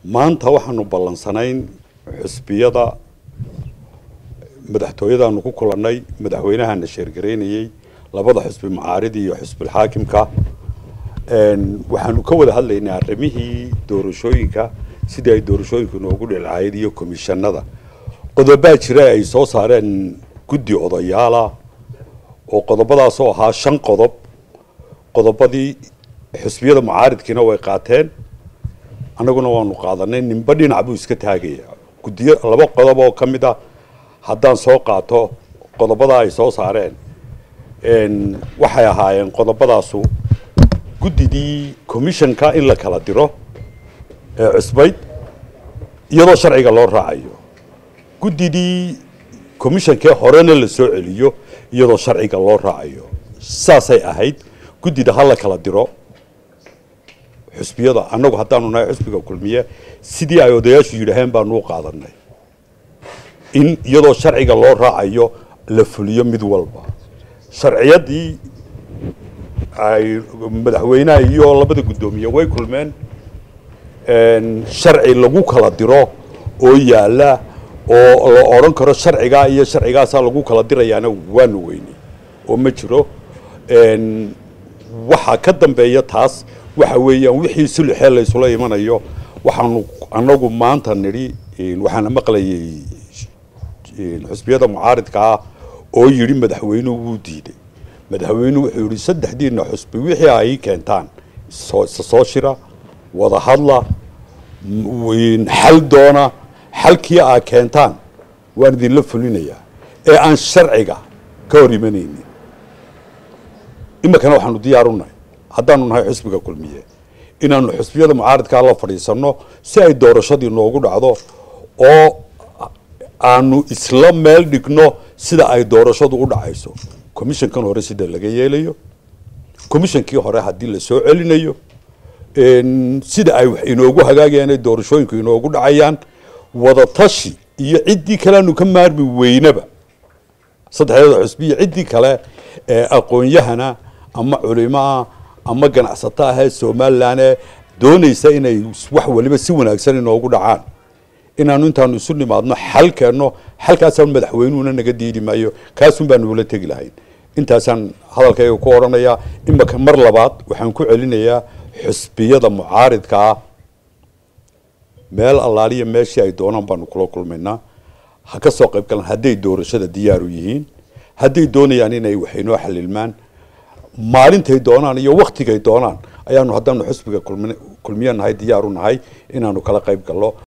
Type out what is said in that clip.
maanta waxaanu ballansanayn xusbiyada madaxtooyadaanu ku kulannay madaxweynahana sheergaraynayey labada xusbi macaaridi iyo xusbilxaakimka waxaanu ka wada hadlaynay arrimihii doorashooyinka sidii ay doorashooyinku noogu dhilcayd iyo komishanada qodobaa jira ay soo saareen guddi odayaala oo qodobadaasoo ahaa shan qodob qodobadii xusbiyada mucaaridkiina way qaateen annaguna waanu qaadanay ninba dhinac buu iska taagaya guddiyo laba qodob oo ka mid a haddaan soo qaato qodobadaa ay soo saareen waxay ahaayeen qodobadaasu guddidii commissionka in la kala diro ee cusbayd iyadoo sharciga loo raacayo guddidii commissionkee horena la soo celiyo iyadoo sharciga loo raacayo saasay ahayd guddida ha la kala diro xusbiyada annagu haddaanu nahay xusbiga kulmiye sidii ay odayaashu yidhaaheen baanu u qaadanay in iyadoo sharciga loo raacayo la fuliyo mid walba sharciyadii ay madaxweynaha iyo labada guddoomiye way kulmeen sharci lagu kala diro oo yaala oo la odhan karo sharcigaa iyo sharcigaasaa lagu kala dirayaana waanu weynay oo ma jiro waxaa ka dambeeya taas waxa weeyaan wixii sulxee laysula imanayo waxaanu annagu maanta nidhi waxaana maqlayay xusbiyada mucaaridka ah oo yidhi madaxweynuhu wuu diiday madaxweynuhu wuxuu yidhi saddexdiina xusbi wixii ay keentaan soo shira wada hadla xal doona xalkii aa keentaan waan idinla fulinayaa ee aan sharciga ka hor imanaynin iminkana waxaanu diyaarunahay haddaanu nahay xusbiga kulmiye inaanu xusbiyada mucaaridkaa la fadhiisanno si ay doorashadii noogu dhacdo oo aanu isla meel dhigno sida ay doorashadu u dhacayso commissionkan hore sida laga yeelayo commissionkii hore haddii la soo celinayo sida ay wax inoogu hagaagayaan ay doorashooyinku inoogu dhacayaan wada tashi iyo ciddii kale aanu ka maarmi weynaba saddexdeeda xusbi iyo ciddii kale ee aqoon-yahana ama culimaa ama ganacsato ahee somalilan ee doonaysa inay wax waliba si wanaagsan inoogu dhacaan inaanu intaanu isu nimaadno xal keenno xalkaasaan madaxweynuhuna naga diidi maayo kaasun baanu ula tegi lahayn intaasaan hadalkayga ku odhanayaa imaka mar labaad waxaan ku celinayaa xusbiyada mucaaridka ah meel allaaliya meeshii ay doonaan baanu kula kulmaynaa ha ka soo qayb galaan hadday doorashada diyaaru yihiin hadday doonayaan inay wax inoo xalilmaan maalintay doonaan iyo waktigay doonaan ayaanu haddaanu xusbiga kulmiye nahay diyaaru nahay inaanu kala qayb gallo